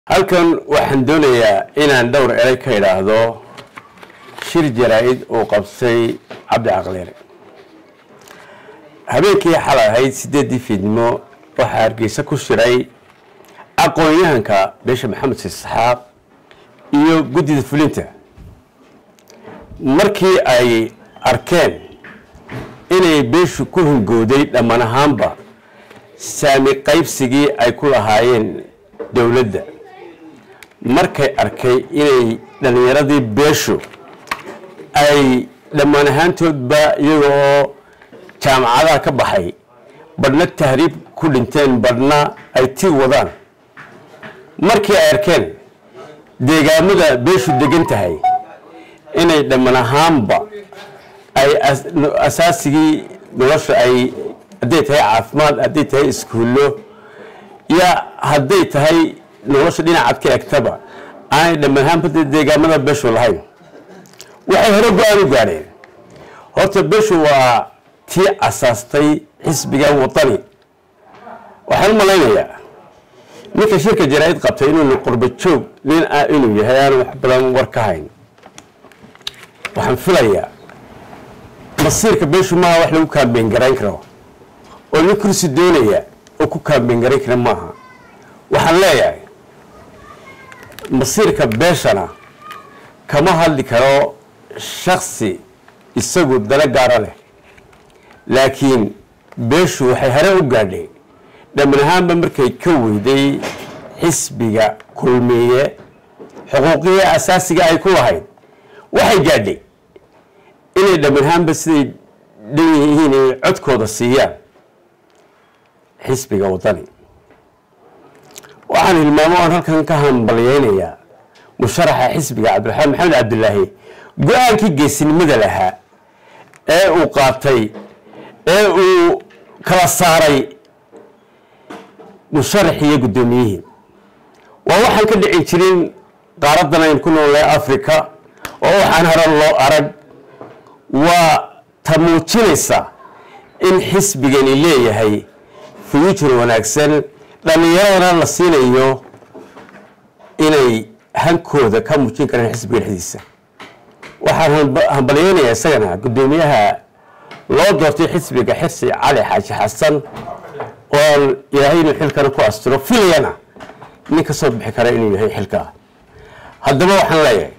halkan waxaan doonayaa inaan dhowr eray ka idhaahdo shir jaraa-id uu qabsay cabdi caqleere habeenkii xalay ahayd sideeddii fiidnimo waxaa hargeysa ku shiray aqoon-yahanka beesha maxamed isxaaq iyo guddida fulinta markii ay arkeen inay beeshu ku hungooday dhammaan ahaanba saami qaybsigii ay ku lahaayeen dowladda markay arkay inay dhallinyaradii beeshu ay dhammaan ahaantoodba iyagoo jaamacadaha ka baxay badhna tahriib ku dhinteen badhna ay tii wadaan markii ay arkeen deegaamada beeshu degan tahay inay dhammaan ahaanba ay asaasigii nolosha ay hadday tahay caafimaad hadday tahay iskuullo ya hadday tahay nolosha dhinacaad ka egtaba aanay dhammaan ahaanba deegaamada beeshu lahayn waxay hore go-aan u gaadheen horta beeshu waa tii asaastay xisbiga wadani waxaan u malaynayaa ninka shirka jaraa-id qabtay inuunu qurba joog nin ah inuu yahay aan wax badan war ka hayn waxaan filayaa masiirka beeshu maaha wax lagu kaambeyn garayn karo oo nin kursi doonaya oo ku kaambeyn garayn kara maaha waxaan leeyahay masiirka beeshana kama hadli karo shaksi isagu dalo gaaro leh laakiin beeshu waxay hore u gaadhay dhamman ahaanba markay ka weyday xisbiga kulmiye xuquuqihii asaasiga ay ku lahayd waxay gaadhay inay dhamman ahaanba siday dhan yihiin inay codkooda siiyaan xisbiga wadani waxaan hilmaamo aan halkan ka hambalyeynayaa musharaxa xisbiga cabdiraxmaan maxamed cabdilaahi go-aankii geesinimada lahaa ee uu qaatay ee uu kala saaray musharaxii iyo guddoomiyihii waa waxaan ka dhicin jirin qaaradan aynu ku noolnahay africa oo waxaan hore loo arag waa ta muujinaysa in xisbigani leeyahay future wanaagsan dhallinyaradana la siinayo inay hankooda ka muujin karaan xisbiga dhexdiisa waxaan hambalyeynayaa isagana guddoomiyaha loo doortay xisbiga xirsi cali xaaji xasan oon ilaahay inuu xilkana ku astiro filayana nin ka soo bixi kara inuu yahay xilkaa haddaba waxaan leeyahay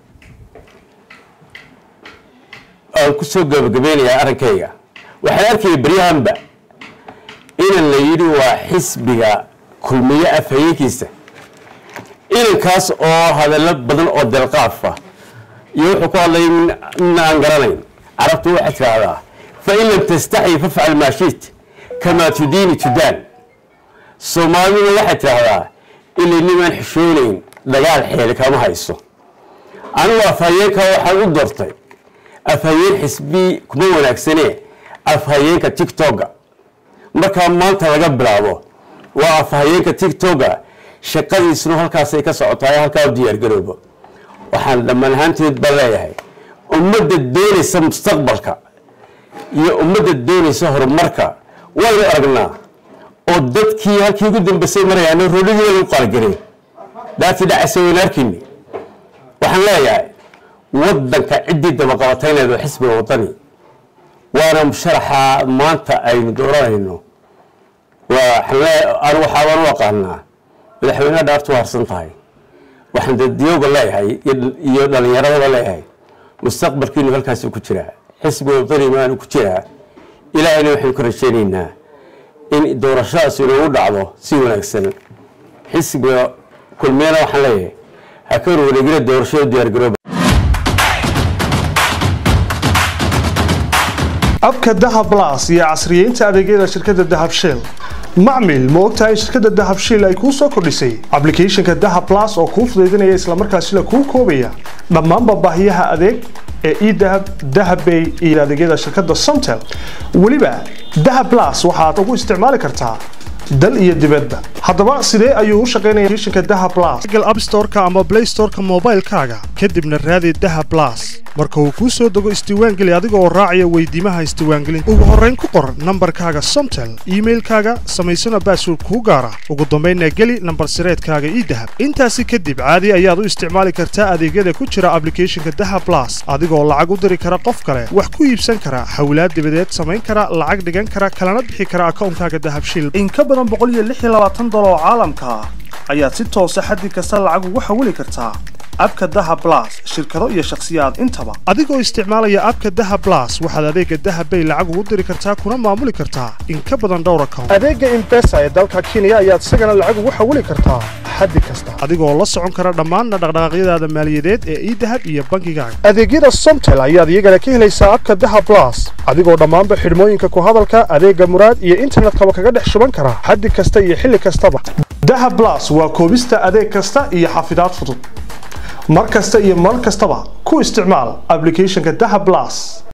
aan ku soo gabagabeynayaa arrinkayga waxaan arkaya beryahanba inan la yidhi waa xisbiga kulmiye afhayeenkiisa inankaas oo hadallo badan oo delqaafa iyo wuxuu ku hadlay mina aan garanayn carabtu waxay tidhaahdaa fa in lam tastaxyi fafcal maa shiit kamaa tudiini tudaan soomaaliduna waxay tidhaahdaa ilay nimaan xishoonayn dagaal xeeli kama hayso anigu afhayeenka waxaan u doortay afhayeen xisbi kuma wanaagsanee afhayeenka tictoga markaa maanta laga bilaabo waa afhayeenka tictoga shaqadiisuna halkaasay ka socotaay halkaa u diyaargaroobo waxaan dhammaan ahaanteed baa leeyahay ummadda doonaysa mustaqbalka iyo ummadda doonaysa horumarka waynu aragnaa oo dadkii halkii ugu dambeysay marayaana roolidii lagu qaaligareen dhaatii dhacaysa waynu arkayni waxaan leeyahay waddanka ciddii dabaqabatayneed oo xisbiga wadani waana musharaxa maanta aynu dooranayno waxaabaan u aqaanaa madaxweyneha dhaartu harsan tahay waxaan dadiyooga leeyahay iyo dhallinyaradaba leeyahay mustaqbalkiinu halkaasi ku jiraa xisbiga wadani maanu ku jiraa ilaahayna waxaynu ka rajeynaynaa in doorashadaas inoogu dhacdo si wanaagsan xisbiga kulmiyana waxaan leeyahay ha ka warwareegina doorashada diyaargarooba abka dahab blas iyo casriyeynta adeegyada shirkadda dahab shell macmil ma ogtahay in shirkadda dahab shiil ay kuu soo kordhisay ablicathonka dahab blas oo kuu fudaydinaya islamarkaasina kuu koobaya dhammaanba baahiyaha adeeg ee edahab dahabbay iyo adeegyada shirkadda somtel weliba dahab blas waxaad ugu isticmaali kartaa dal iyo dibadba haddaba sidee ayuu u shaqaynaya applicationka dahab blas google app storeka ama play storeka moobaylkaaga kadibna raadi dahab blas marka uu kuu soo dego isdiiwaangeli adiga oo raacaya weydiimaha isdiiwaangelinta ugu horrayn ku qor nambarkaaga somtel iimailkaaga samaysana baasword kuu gaara ugu dambaynna geli nambar sireedkaaga ii dahab intaasi kadib caadi ayaad u isticmaali kartaa adeegyada ku jira ablicathonka dahab blas adigoo lacag u diri kara qof kale wax ku iibsan kara hawlaad dibadeed samayn kara lacag dhigan kara kalana bixi kara akawnkaaga dahabshiil in ka badan boqoliyoaaadoloo caalamka ah ayaad si toosa xaddi kasta lacag ugu xawili kartaa abka daha blas shirkado iyo shakhsiyaad intaba adigoo isticmaalaya abka daha blas waxaad adeega dahabbay lacag ugu diri kartaa kuna maamuli kartaa in ka badan dhowr account adeega imbesa ee dalka kenya ayaad isagana lacag ugu xawili kartaa xaddi kasta adigoo la socon kara dhammaanna dhaqdhaqaaqyadaada maaliyadeed ee idahab iyo bankigaaga adeegyada somtel ayaad iyagana ka helaysaa abka daha blas adigoo dhammaanba xidhmooyinka ku hadalka adeega muraad iyo internetkaba kaga dhex shuban kara xaddi kasta iyo xilli kastaba daha blas waa koobista adeeg kasta iyo xafidaad fudud mar kasta iyo mar kastaba ku isticmaal ablicathonka daha blas